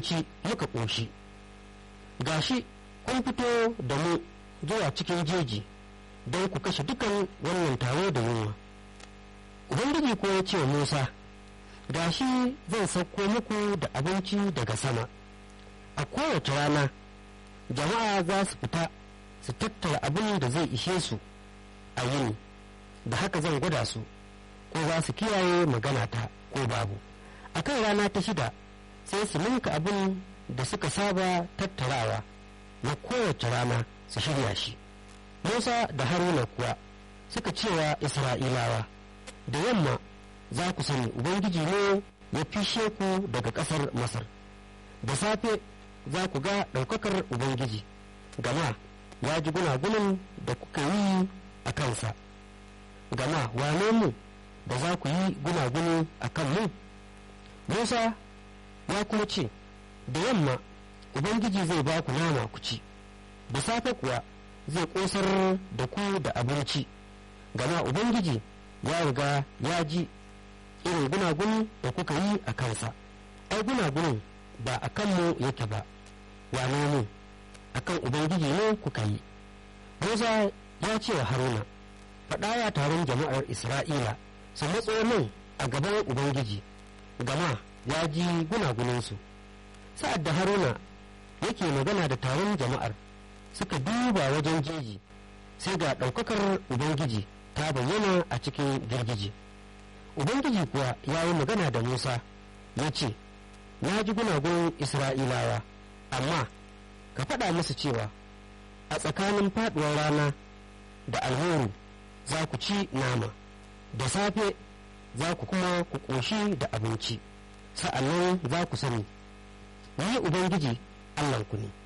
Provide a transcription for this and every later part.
abinci muka ƙoshi gashi kun fito da mu zuwa cikin jeji don ku kashe dukan wannan taro da yunwa ubangiji ko ya ce wa musa gashi zan sauko muku da abinci daga sama a kowace rana jama'a za su fita su tattara abin da zai ishe su a yini da haka zan gwada su ko za su kiyaye maganata ko babu a kan rana ta shida sai su ninka abin da suka saba tattarawa na kowace rana su shirya shi musa da haruna kuwa suka cewa isra'ilawa da yamma za ku sani ubangiji ne ya fishe ku daga ƙasar masar da safe za ku ga ɗaukakar ubangiji gama ya ji gunagunin da kuka yi a kansa gama wane mu da za ku yi gunaguni a kan mu musa ya kuma ce da yamma ubangiji zai ba ku nama ku ci da safe kuwa zai ƙosar da ku da abinci gama ubangiji ya riga ya ji irin gunaguni da kuka yi a kansa ai gunagunin ba a kanmu yake ba wane ne a kan ubangiji ne kuka yi musa ya ce wa haruna faɗawa taron jama'ar isra'ila su matso nan a gaban ubangiji gama ya ji gunaguninsu sa'ad da haruna yake magana da taron jama'ar suka duba wajen jeji sai ga ɗaukakar ubangiji ta bayyana a cikin girgije ubangiji kuwa ya yi magana da musa ya ce na ji gunagunin isra'ilawa amma ka faɗa musu cewa a tsakanin faɗuwar rana da alhoro za ku ci nama da safe za ku kuma ku ƙoshi da abinci sa'annan za ku sani ni ubangiji allahnku ne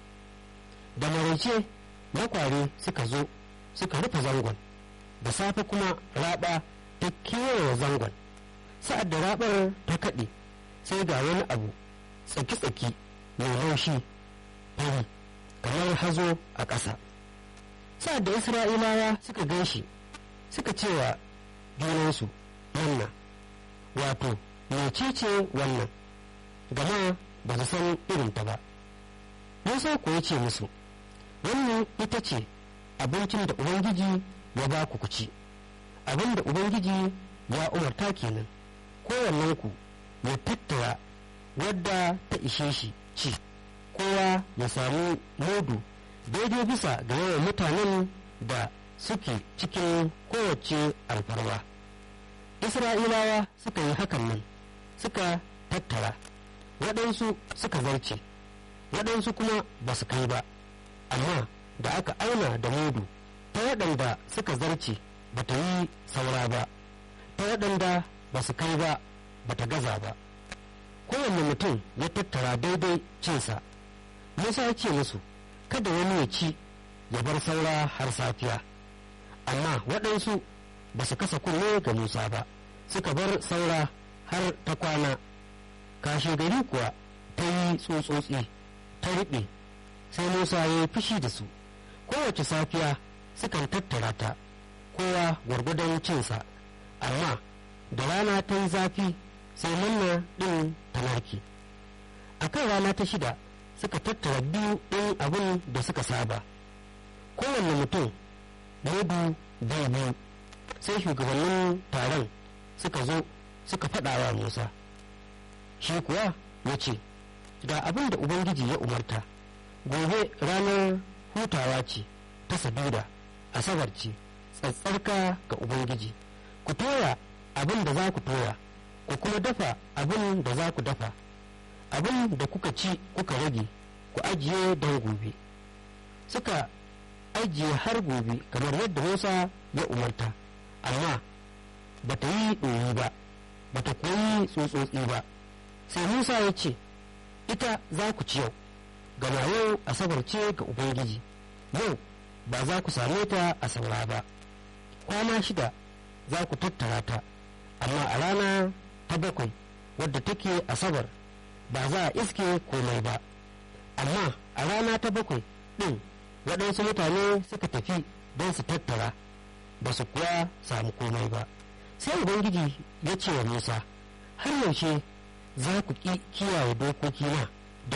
da maraice makware suka zo suka rufe zangon da safe kuma raɓa ta kewaye zangon sa'ad da raɓar ta kaɗe sai ga wani abu tsaki-tsaki mai laushi fari kamar hazo a ƙasa sa'ad da isra'ilawa suka gan shi suka cewa junansu wannan wato mecece wannan gama ba su san irinta ba musa ko ya ce musu wannan ita ce abincin da ubangiji ya ba ku ci abin da ubangiji ya umarta kenan kowannenku ya tattara wadda ta ishe shi ci kowa ya samu mudu daidai bisa ga yawan mutanen da suke cikin kowace alfarwa isra'ilawa suka yi hakan nan suka tattara waɗansu suka zarce waɗansu kuma ba su kai ba amma da aka auna da mudu ta waɗanda suka zarce ba ta yi saura ba ta waɗanda ba su kai ba ba ta gaza ba kowanne mutum ya tattara daidai cinsa musa ya ce musu kada wani ya ci ya bar saura har safiya amma waɗansu ba su kasa kunne ga musa ba suka bar saura har ta kwana kashe gari kuwa ta yi tsotsotsi ta riɓe sai musa ya yi fushi da su kowace safiya sukan tattara ta kowa gwargwadon cinsa amma da rana ta yi zafi sai manna ɗin ta narke a kan rana ta shida suka tattara biyu ɗin abin da suka saba kowanne mutum mudu biyu biyu sai shugabannin taron suka zo suka faɗa wa musa shi kuwa ya ce ga abin da ubangiji ya umarta gobe ranar hutawa ce ta saduda asabar ce tsatsarka ga ubangiji ku toya abin da za ku toya ku kuma dafa abin da za ku dafa abin da kuka ci kuka rage ku ajiye don gobe suka ajiye har gobe kamar yadda musa ya umarta amma ba ta yi ɗoyi ba ba ta koyi tsotsotsi ba sai musa ya ce ita za ku ci yau gama yau asabar ce ga ubangiji yau ba za ku same ta a saura ba kwana shida za ku tattara ta amma a rana ta bakwai wadda take asabar ba za a iske komai ba amma a rana ta bakwai ɗin waɗansu mutane suka tafi don su tattara ba su kuwa samu komai ba sai ubangiji ya ce wa musa har yaushe za ku kiyaye dokokina